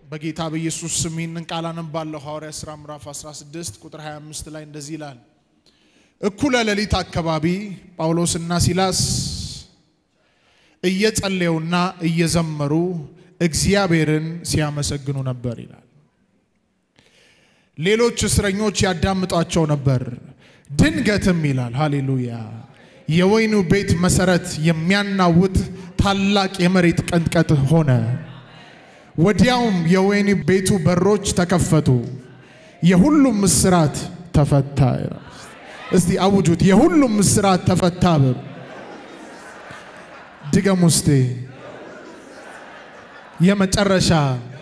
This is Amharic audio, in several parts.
በጌታ በኢየሱስ ስም ይህንን ቃል አነባለሁ። ሐዋርያ ሥራ ምዕራፍ 16 ቁጥር 25 ላይ እንደዚህ ይላል። እኩለ ሌሊት አካባቢ ጳውሎስና ሲላስ እየጸለዩና እየዘመሩ እግዚአብሔርን ሲያመሰግኑ ነበር ይላል። ሌሎች እስረኞች ያዳምጧቸው ነበር። ድንገትም ይላል ሃሌሉያ የወይኑ ቤት መሰረት የሚያናውጥ ታላቅ የመሬት ቀንጥቀጥ ሆነ። ወዲያውም የወይን ቤቱ በሮች ተከፈቱ፣ የሁሉም እስራት ተፈታ። እስቲ አውጁት፣ የሁሉም እስራት ተፈታ በሉ። ድገም ውስጤ የመጨረሻ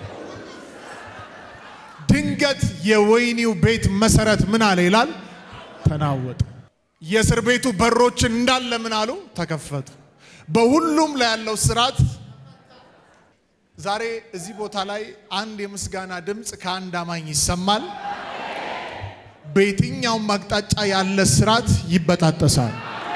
ድንገት የወይኒው ቤት መሰረት ምን አለ ይላል ተናወጠ። የእስር ቤቱ በሮች እንዳለ ምን አሉ ተከፈቱ። በሁሉም ላይ ያለው ስርዓት ዛሬ እዚህ ቦታ ላይ አንድ የምስጋና ድምፅ ከአንድ አማኝ ይሰማል። በየትኛውም አቅጣጫ ያለ ስርዓት ይበጣጠሳል።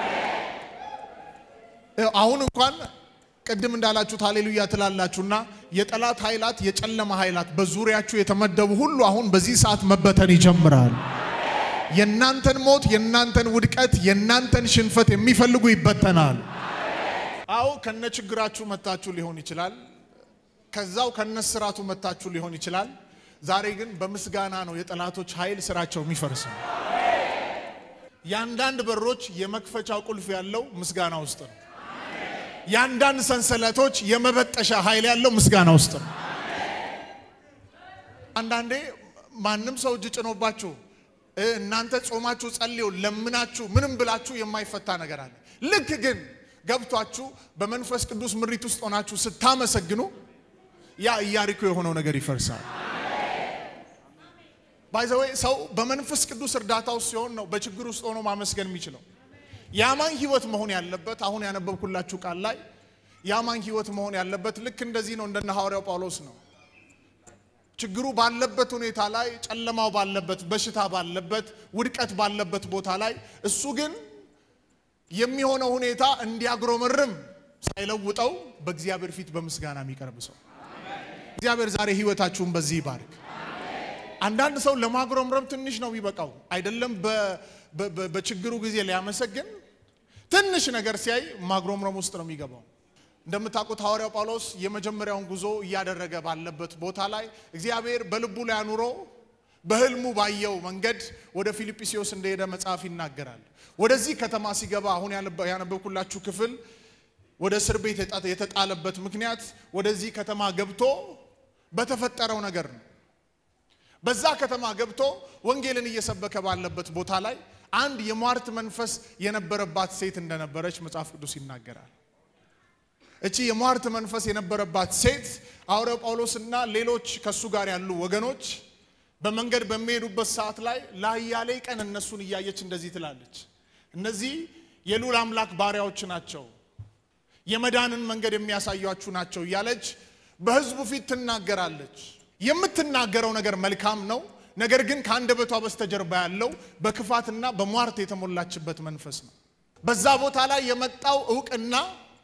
አሁን እንኳን ቅድም እንዳላችሁት ሃሌሉያ ትላላችሁና የጠላት ኃይላት የጨለማ ኃይላት በዙሪያችሁ የተመደቡ ሁሉ አሁን በዚህ ሰዓት መበተን ይጀምራል። የእናንተን ሞት፣ የእናንተን ውድቀት፣ የእናንተን ሽንፈት የሚፈልጉ ይበተናል። አዎ ከነ ችግራችሁ መታችሁ ሊሆን ይችላል። ከዛው ከነስራቱ መታችሁ ሊሆን ይችላል። ዛሬ ግን በምስጋና ነው የጠላቶች ኃይል ስራቸው የሚፈርሰው። የአንዳንድ በሮች የመክፈቻው ቁልፍ ያለው ምስጋና ውስጥ ነው። የአንዳንድ ሰንሰለቶች የመበጠሻ ኃይል ያለው ምስጋና ውስጥ ነው። አንዳንዴ ማንም ሰው እጅ ጭኖባችሁ እናንተ ጾማችሁ ጸልዩ ለምናችሁ ምንም ብላችሁ የማይፈታ ነገር አለ። ልክ ግን ገብቷችሁ በመንፈስ ቅዱስ ምሪት ውስጥ ሆናችሁ ስታመሰግኑ ያ ኢያሪኮ የሆነው ነገር ይፈርሳል። ባይዘዌ ሰው በመንፈስ ቅዱስ እርዳታ ውስጥ ሲሆን ነው በችግር ውስጥ ሆኖ ማመስገን የሚችለው። የአማኝ ህይወት መሆን ያለበት አሁን ያነበብኩላችሁ ቃል ላይ የአማኝ ህይወት መሆን ያለበት ልክ እንደዚህ ነው። እንደነ ሐዋርያው ጳውሎስ ነው። ችግሩ ባለበት ሁኔታ ላይ፣ ጨለማው ባለበት፣ በሽታ ባለበት፣ ውድቀት ባለበት ቦታ ላይ እሱ ግን የሚሆነው ሁኔታ እንዲያጉረመርም ሳይለውጠው በእግዚአብሔር ፊት በምስጋና የሚቀርብ ሰው እግዚአብሔር ዛሬ ህይወታችሁን በዚህ ይባርክ። አንዳንድ ሰው ለማጉረምረም ትንሽ ነው የሚበቃው። አይደለም በችግሩ ጊዜ ሊያመሰግን ትንሽ ነገር ሲያይ ማጉረምረም ውስጥ ነው የሚገባው። እንደምታውቁት ሐዋርያው ጳውሎስ የመጀመሪያውን ጉዞ እያደረገ ባለበት ቦታ ላይ እግዚአብሔር በልቡ ላይ አኑሮ በህልሙ ባየው መንገድ ወደ ፊልጵስዩስ እንደሄደ መጽሐፍ ይናገራል። ወደዚህ ከተማ ሲገባ አሁን ያነበብኩላችሁ ክፍል ወደ እስር ቤት የተጣለበት ምክንያት ወደዚህ ከተማ ገብቶ በተፈጠረው ነገር ነው። በዛ ከተማ ገብቶ ወንጌልን እየሰበከ ባለበት ቦታ ላይ አንድ የሟርት መንፈስ የነበረባት ሴት እንደነበረች መጽሐፍ ቅዱስ ይናገራል። እቺ የሟርት መንፈስ የነበረባት ሴት ሐዋርያው ጳውሎስና ሌሎች ከሱ ጋር ያሉ ወገኖች በመንገድ በሚሄዱበት ሰዓት ላይ ለአያሌ ቀን እነሱን እያየች እንደዚህ ትላለች፣ እነዚህ የልዑል አምላክ ባሪያዎች ናቸው፣ የመዳንን መንገድ የሚያሳያችሁ ናቸው እያለች በሕዝቡ ፊት ትናገራለች። የምትናገረው ነገር መልካም ነው። ነገር ግን ከአንደበቷ በስተጀርባ ያለው በክፋትና በሟርት የተሞላችበት መንፈስ ነው። በዛ ቦታ ላይ የመጣው እውቅና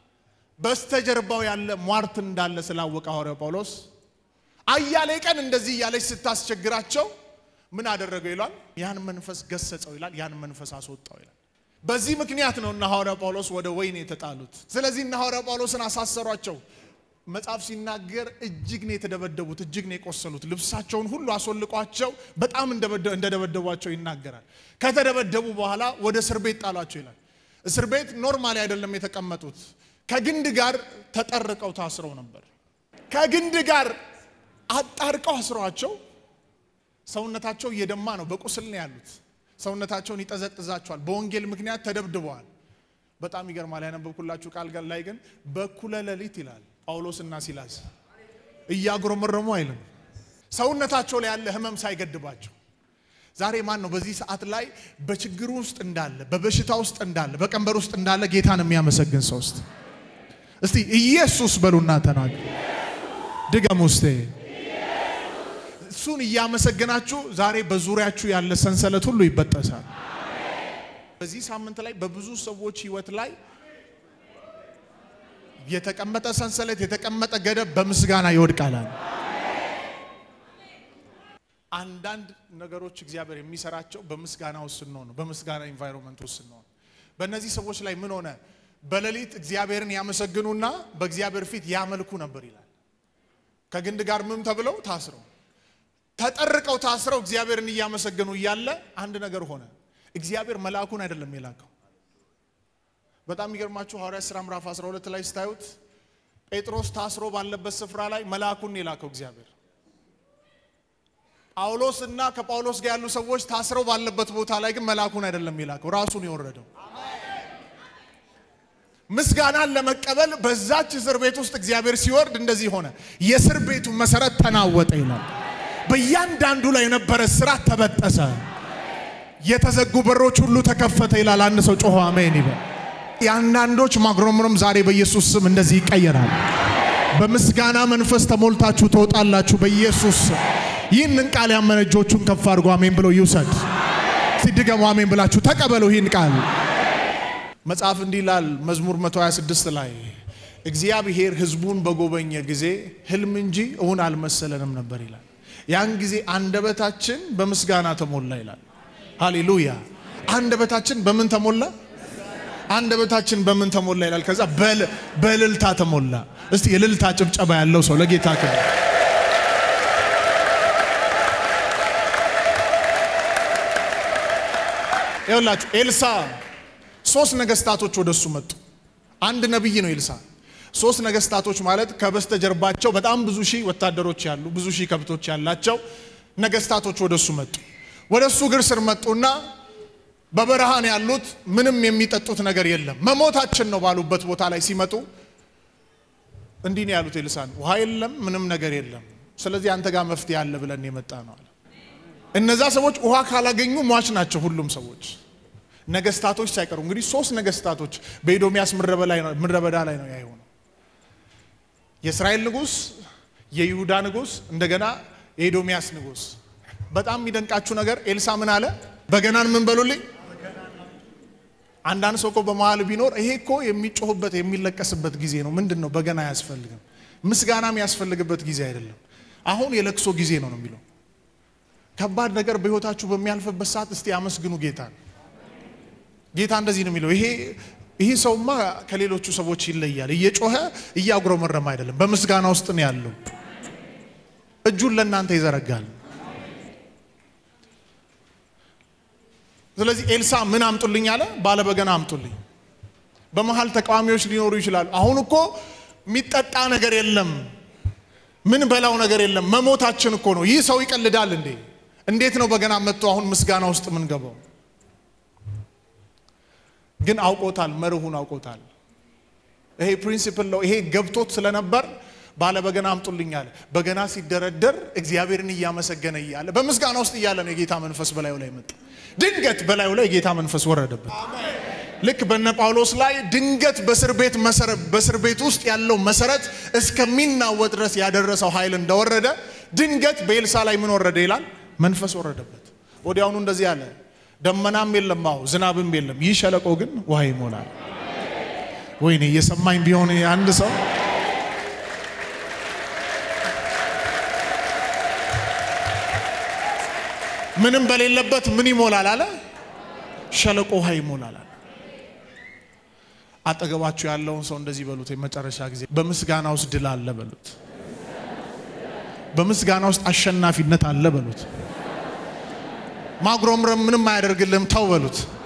በስተጀርባው ያለ ሟርት እንዳለ ስላወቀ ሐዋርያው ጳውሎስ አያሌ ቀን እንደዚህ እያለች ስታስቸግራቸው ምን አደረገው ይላል? ያን መንፈስ ገሰጸው ይላል። ያን መንፈስ አስወጣው ይላል። በዚህ ምክንያት ነው እነ ሐዋርያው ጳውሎስ ወደ ወህኒ የተጣሉት። ስለዚህ እነ ሐዋርያው ጳውሎስን አሳሰሯቸው። መጽሐፍ ሲናገር እጅግ ነው የተደበደቡት፣ እጅግ ነው የቆሰሉት። ልብሳቸውን ሁሉ አስወልቋቸው በጣም እንደደበደቧቸው ይናገራል። ከተደበደቡ በኋላ ወደ እስር ቤት ጣሏቸው ይላል። እስር ቤት ኖርማሊ አይደለም የተቀመጡት፣ ከግንድ ጋር ተጠርቀው ታስረው ነበር። ከግንድ ጋር አጣርቀው አስረዋቸው ሰውነታቸው እየደማ ነው፣ በቁስል ነው ያሉት። ሰውነታቸውን ይጠዘጥዛቸዋል። በወንጌል ምክንያት ተደብድበዋል። በጣም ይገርማል። ያነበብኩላችሁ ቃል ላይ ግን በኩለ ሌሊት ይላል ጳውሎስና ሲላስ እያጉረመረሙ አይልም፣ ሰውነታቸው ላይ ያለ ህመም ሳይገድባቸው። ዛሬ ማን ነው በዚህ ሰዓት ላይ በችግሩ ውስጥ እንዳለ፣ በበሽታ ውስጥ እንዳለ፣ በቀንበር ውስጥ እንዳለ ጌታን የሚያመሰግን ሰው ውስጥ እስቲ ኢየሱስ በሉና ተናገሩ። ድገም ውስጤ እሱን እያመሰገናችሁ ዛሬ በዙሪያችሁ ያለ ሰንሰለት ሁሉ ይበጠሳል። በዚህ ሳምንት ላይ በብዙ ሰዎች ህይወት ላይ የተቀመጠ ሰንሰለት የተቀመጠ ገደብ በምስጋና ይወድቃል። አንዳንድ ነገሮች እግዚአብሔር የሚሰራቸው በምስጋና ውስጥ ስንሆን ነው። በምስጋና ኢንቫይሮንመንት ውስጥ ስንሆን በእነዚህ ሰዎች ላይ ምን ሆነ? በሌሊት እግዚአብሔርን ያመሰግኑና በእግዚአብሔር ፊት ያመልኩ ነበር ይላል። ከግንድ ጋር ምን ተብለው ታስረው ተጠርቀው ታስረው እግዚአብሔርን እያመሰገኑ እያለ አንድ ነገር ሆነ። እግዚአብሔር መልአኩን አይደለም የላከው። በጣም የሚገርማችሁ ሐዋርያት ሥራ ምዕራፍ 12 ላይ ስታዩት ጴጥሮስ ታስሮ ባለበት ስፍራ ላይ መልአኩን የላከው እግዚአብሔር። ጳውሎስ እና ከጳውሎስ ጋር ያሉ ሰዎች ታስረው ባለበት ቦታ ላይ ግን መልአኩን አይደለም የላከው፣ ራሱን የወረደው ምስጋናን ለመቀበል በዛች እስር ቤት ውስጥ እግዚአብሔር ሲወርድ እንደዚህ ሆነ። የእስር ቤቱ መሰረት ተናወጠ ይላል። በእያንዳንዱ ላይ የነበረ ስራት ተበጠሰ። የተዘጉ በሮች ሁሉ ተከፈተ ይላል። አንድ ሰው ጮሆ አሜን ይበል። የአንዳንዶች ማጉረምረም ዛሬ በኢየሱስ ስም እንደዚህ ይቀየራል። በምስጋና መንፈስ ተሞልታችሁ ትወጣላችሁ በኢየሱስ ስም። ይህንን ቃል ያመነ እጆቹን ከፍ አድርጎ አሜን ብሎ ይውሰድ። ሲድገሙ አሜን ብላችሁ ተቀበሉ ይህን ቃል። መጽሐፍ እንዲህ ይላል መዝሙር 126 ላይ እግዚአብሔር ሕዝቡን በጎበኘ ጊዜ ህልም እንጂ እውን አልመሰለንም ነበር ይላል። ያን ጊዜ አንደበታችን በምስጋና ተሞላ ይላል። ሃሌሉያ! አንደበታችን በምን ተሞላ? አንደበታችን በምን ተሞላ ይላል። ከዛ በእልልታ ተሞላ። እስቲ የእልልታ ጭብጨባ ያለው ሰው ለጌታ ክብር ይኸውላችሁ ኤልሳ ሶስት ነገስታቶች ወደሱ መጡ። አንድ ነቢይ ነው ኤልሳ። ሶስት ነገስታቶች ማለት ከበስተጀርባቸው በጣም ብዙ ሺህ ወታደሮች ያሉ ብዙ ሺህ ከብቶች ያላቸው ነገስታቶች ወደሱ መጡ። ወደሱ እግር ስር መጡና በበረሃን ያሉት ምንም የሚጠጡት ነገር የለም መሞታችን ነው ባሉበት ቦታ ላይ ሲመጡ እንዲህ ነው ያሉት ኤልሳን፣ ውሃ የለም ምንም ነገር የለም። ስለዚህ አንተ ጋር መፍትሄ አለ ብለን የመጣ ነው አለ። እነዛ ሰዎች ውሃ ካላገኙ ሟች ናቸው ሁሉም ሰዎች ነገስታቶች ሳይቀሩ እንግዲህ ሶስት ነገስታቶች በኤዶሚያስ ምድረ በዳ ላይ ነው ያየሆነው። የእስራኤል ንጉስ፣ የይሁዳ ንጉስ፣ እንደገና የኤዶሚያስ ንጉስ። በጣም የሚደንቃችሁ ነገር ኤልሳ ምን አለ? በገናን ምን በሉልኝ። አንዳንድ ሰው እኮ በመሀል ቢኖር ይሄ እኮ የሚጮህበት የሚለቀስበት ጊዜ ነው። ምንድን ነው በገና አያስፈልግም። ምስጋና የሚያስፈልግበት ጊዜ አይደለም። አሁን የለቅሶ ጊዜ ነው ነው የሚለው ከባድ ነገር በህይወታችሁ በሚያልፍበት ሰዓት እስቲ አመስግኑ ጌታ ጌታ እንደዚህ ነው የሚለው። ይሄ ይህ ሰውማ ከሌሎቹ ሰዎች ይለያል። እየጮኸ እያጉረመረመ አይደለም፣ በምስጋና ውስጥ ነው ያለው። እጁን ለእናንተ ይዘረጋል። ስለዚህ ኤልሳ ምን አምጡልኝ አለ? ባለበገና አምጡልኝ። በመሀል ተቃዋሚዎች ሊኖሩ ይችላሉ። አሁን እኮ የሚጠጣ ነገር የለም፣ ምን በላው ነገር የለም፣ መሞታችን እኮ ነው። ይህ ሰው ይቀልዳል እንዴ? እንዴት ነው በገና መጥቶ አሁን ምስጋና ውስጥ ምን ገባው? ግን አውቆታል፣ መርሁን አውቆታል። ይሄ ፕሪንሲፕል ነው። ይሄ ገብቶት ስለነበር ባለ በገና አምጡልኝ አለ። በገና ሲደረደር እግዚአብሔርን እያመሰገነ እያለ በምስጋና ውስጥ እያለ ነው የጌታ መንፈስ በላዩ ላይ መጣ። ድንገት በላዩ ላይ የጌታ መንፈስ ወረደበት። ልክ በነ ጳውሎስ ላይ ድንገት በእስር ቤት መሰረት በእስር ቤት ውስጥ ያለው መሰረት እስከሚናወጥ ድረስ ያደረሰው ኃይል እንደወረደ ድንገት በኤልሳ ላይ ምን ወረደ ይላል? መንፈስ ወረደበት። ወዲያውኑ እንደዚህ አለ ደመናም የለም፣ አዎ ዝናብም የለም። ይህ ሸለቆ ግን ውሃ ይሞላል። ወይኔ እየሰማኝ ቢሆን አንድ ሰው ምንም በሌለበት ምን ይሞላል አለ? ሸለቆ ውሃ ይሞላል አለ። አጠገባችሁ ያለውን ሰው እንደዚህ በሉት፣ የመጨረሻ ጊዜ በምስጋና ውስጥ ድል አለ በሉት። በምስጋና ውስጥ አሸናፊነት አለ በሉት። ማጉረምረም ምንም አያደርግልህም ተው በሉት።